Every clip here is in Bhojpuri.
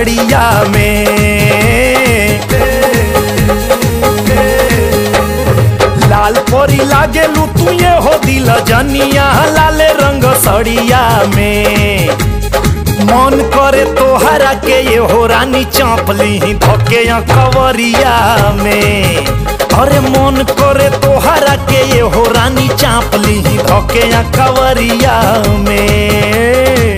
सड़िया में लाल परी लागे लू तू ये हो दिल जनिया लाले रंग सड़िया में मन करे तोहरा के ये हो रानी चापली धके कवरिया में अरे मन करे तोहरा के ये हो रानी चापली धके कवरिया में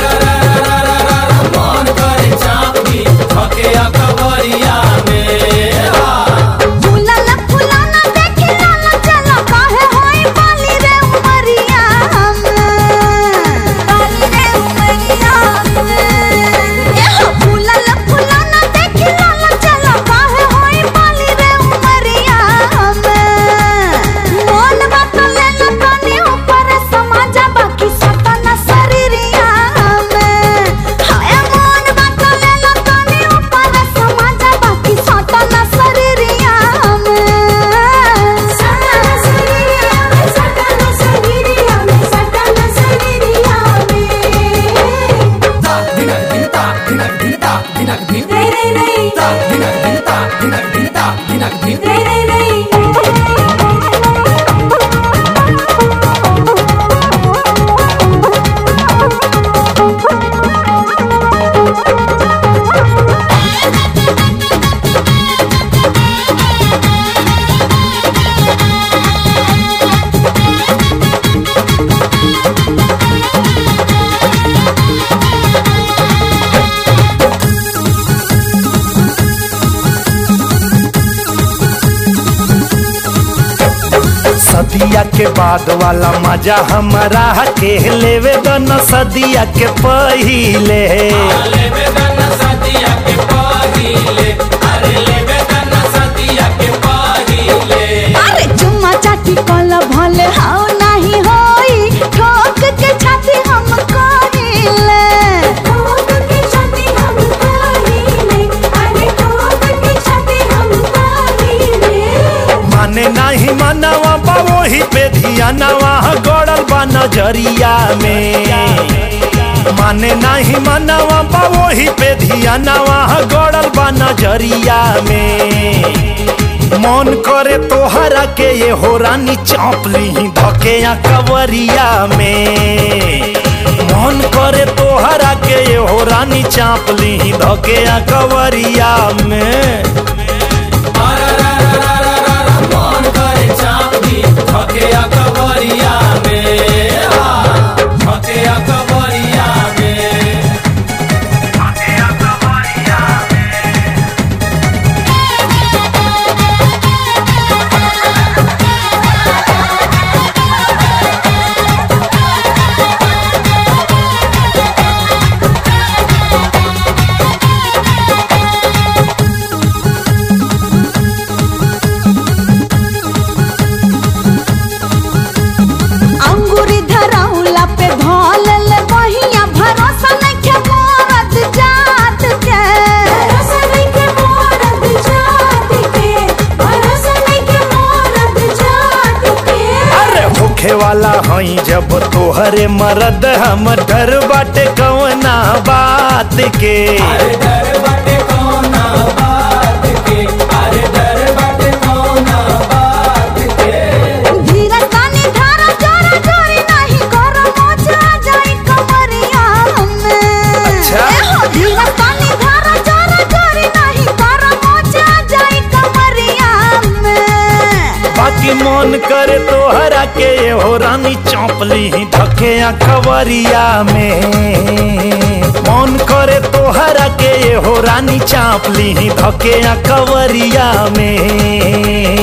मन करे चापी धके कवरिया में फुलाला फुलाना देखे लाला चला काहे होई बाली रे उमरिया बाली रे उमरिया एहो फुलाला फुलाना देखे लाला चला काहे होई बाली रे उमरिया मोन बात ले लो तनी ऊपर समाजा बाकी सतना शरीरिया हाय मोन बात ले लो तनी ऊपर समाजा बाकी सतना शरीरिया सतना शरीरिया सतना शरीरिया सतना शरीरिया दिनक दिनता दिनक दिनता दिनक दिन रे रे रे दिनक दिनता दिनक दिनता दिनक दिन रे रे सदिया के बाद वाला मजा हमारा के लेवे दन सदिया के पहिले लेवे दन सदिया के पहिले अरे लेवे दन सदिया के पहिले अरे चुम्मा चाटी कल भले हाउ नहीं होई ठोक के छाती हम कहिले ठोक के छाती हम कहिले अरे ठोक के छाती हम कहिले माने नाही मनवा बा वही पे धियानवा गड़ल बा नजरिया में माने नाही मनवा बा वही पे धियानवा गड़ल बा नजरिया में मन करे तोहरा के ये हो रानी चापली धके कवरिया में मन करे तोहरा के ये हो रानी चापली धके कवरिया में मन करे चापी धके कवरिया में धके कवरिया में अंगूरी धरौला पे धौल ले बहिया भरोसा नइखे मोरत जात के भरोसा नइखे मोरत जात के भरोसा नइखे मोरत जात के अरे होखे वाला हई जब तोहरे मरद हम डर बाटे कवना बात के अरे डर बाटे कौना बात के अरे डर बाटे कौना बात के धीरज तानी धारा जोरा जोरी नहीं करो मोचा जाई कमरिया में अच्छा। एहो धीरज तानी धारा जोरा जोरी नहीं करो मोचा जाई कमरिया में बाकी मन करे तोहरा के हो रानी चौपली धके खबरिया में मन करे तोहरा के हो रानी चापली धके कवरिया में